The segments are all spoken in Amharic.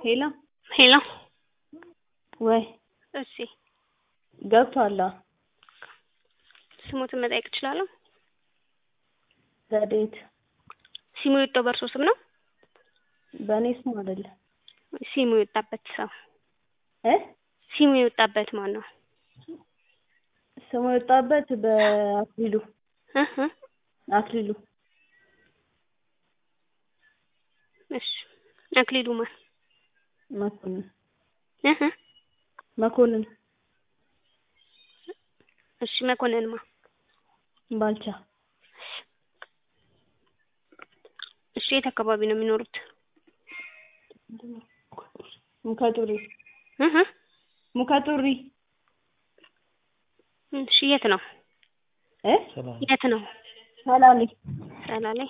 ሄሎ ሄሎ ወይ እሺ ገብቷል። አዎ ስሞትን መጠየቅ እችላለሁ? ረድኤት ሲሙ የወጣው በእርሶ ስም ነው? በእኔ ስም አይደለም ሲሙ የወጣበት ሰው እ ሲሙ የወጣበት ማን ነው? ስሙ የወጣበት በአክሊሉ እ እ አክሊሉ እሺ አክሊሉ ማን? መኮንን እ እ መኮንን እሺ መኮንን ማ? ባልቻ እሺ የት አካባቢ ነው የሚኖሩት? ሙከጡሪ እ እ ሙከጡሪ እሺ የት ነው? እ የት ነው? ሰላሌ ሰላሌ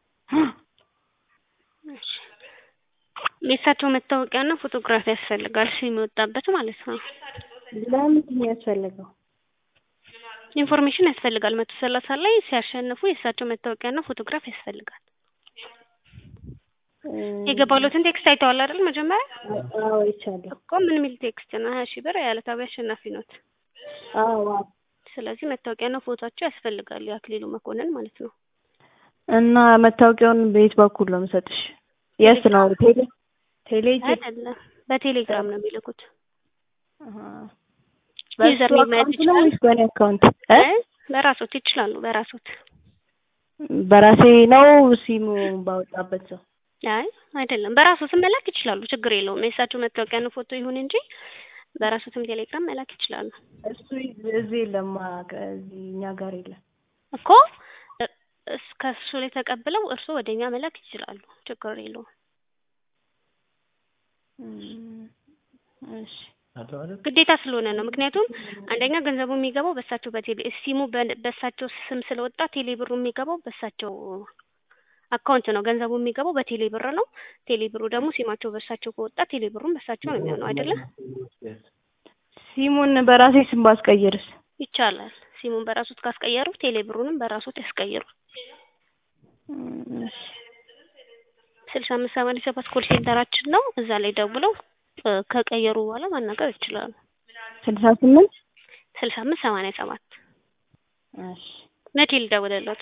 እሺ የእሳቸው መታወቂያና ፎቶግራፊ ያስፈልጋል ሲሙ የወጣበት ማለት ነው። ለምንድን ነው ያስፈለገው? ኢንፎርሜሽን ያስፈልጋል። መቶ ሰላሳ ላይ ሲያሸንፉ የእሳቸው መታወቂያና ፎቶግራፍ ያስፈልጋል። የገባሎትን ቴክስት አይተዋል አይደል? መጀመሪያ አዎ ይቻላል። እኮ ምን የሚል ቴክስት ነው? ሀያ ሺህ ብር የዕለታዊ አሸናፊ ኖት። አዎ አዎ። ስለዚህ መታወቂያና ፎቶቸው ያስፈልጋል። የአክሊሉ መኮንን ማለት ነው። እና መታወቂያውን በየት በኩል ነው የምሰጥሽ? የት ነው? ቴሌ ቴሌ ሄጄ? አይደለም በቴሌግራም ነው የሚልኩት። አሃ። ዩዘር በሱ ኔም መያዝ አካውንት ነው ይችላል? ወይስ በእኔ አካውንት? እ አይ በራሶት ይችላሉ። በራሶት በራሴ ነው ሲሙ ባወጣበት ሰው አይ አይደለም በራሶትም መላክ ይችላሉ። ችግር የለውም። የእሳቸው መታወቂያና ፎቶ ይሁን እንጂ በራሶትም ቴሌግራም መላክ ይችላሉ እሱ እዚህ የለም እዚህ እኛ ጋር የለም። እኮ እ- እስ ከእሱ ላይ ተቀብለው እርስዎ ወደ እኛ መላክ ይችላሉ። ችግር የለውም። እም፣ እሺ ግዴታ ስለሆነ ነው። ምክንያቱም አንደኛ ገንዘቡ የሚገባው በእሳቸው በቴሌ ሲሙ በ- በእሳቸው ስም ስለወጣ ቴሌ ብሩ የሚገባው በእሳቸው አካውንት ነው። ገንዘቡ የሚገባው በቴሌ ብር ነው። ቴሌ ብሩ ደግሞ ሲማቸው በእሳቸው ከወጣ ቴሌ ብሩም በእሳቸው ነው የሚሆነው አይደለም? ሲሙን በራሴ ስም ባስቀይርስ? ይቻላል። ሲሙን በራሱት ካስቀየሩ ቴሌ ብሩንም በራሱት ያስቀይሩ። እም፣ እሺ ስልሳ አምስት ሰማንያ ሰባት ኮል ሴንተራችን ነው። እዛ ላይ ደውለው እ፣ ከቀየሩ በኋላ ማናገር ይችላሉ። ስልሳ ስምንት ስልሳ አምስት ሰማንያ ሰባት እሺ መቼ ልደውልለት?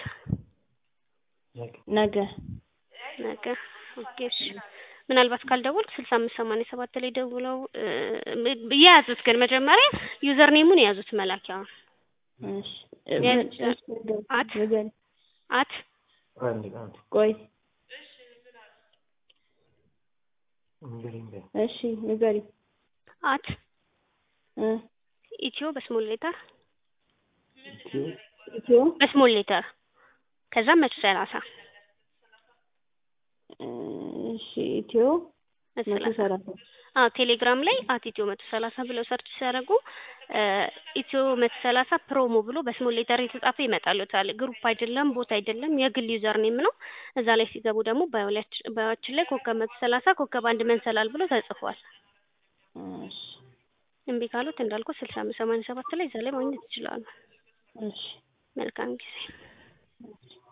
ነገ ነገ ኦኬ እሺ። ምናልባት ካልደወልክ ስልሳ አምስት ሰማንያ ሰባት ላይ ደውለው እ፣ የያዙት ግን መጀመሪያ ዩዘር ኔሙን የያዙት መላኪያውን እሺ ያዝ- አት ንገሪ። አት ቆይ እሺ ንገሪ አት እ ኢትዮ በስሞል ሌተር ኢትዮ በስሞል ሌተር ከዛ መቶ ሰላሳ እሺ ኢትዮ መቶ መቶ ሰላሳ ሰላሳ አዎ ቴሌግራም ላይ አት ኢትዮ መቶ ሰላሳ ብለው ሰርች ሲያደርጉ እ፣ ኢትዮ መቶ ሰላሳ ፕሮሞ ብሎ በስሞል ሌተር የተጻፈ ይመጣልዎታል። ግሩፕ አይደለም፣ ቦት አይደለም፣ የግል ዩዘር ኔም ነው። እዛ ላይ ሲገቡ ደግሞ ባዮላች ባዮችን ላይ ኮከብ መቶ ሰላሳ ኮከብ አንድ መንሰላል ብሎ ተጽፏል። እሺ እምቢ ካሉት እንዳልኩት ስልሳ አምስት ሰማንያ ሰባት ላይ እዛ ላይ ማግኘት ይችላሉ። እሺ መልካም ጊዜ። እሺ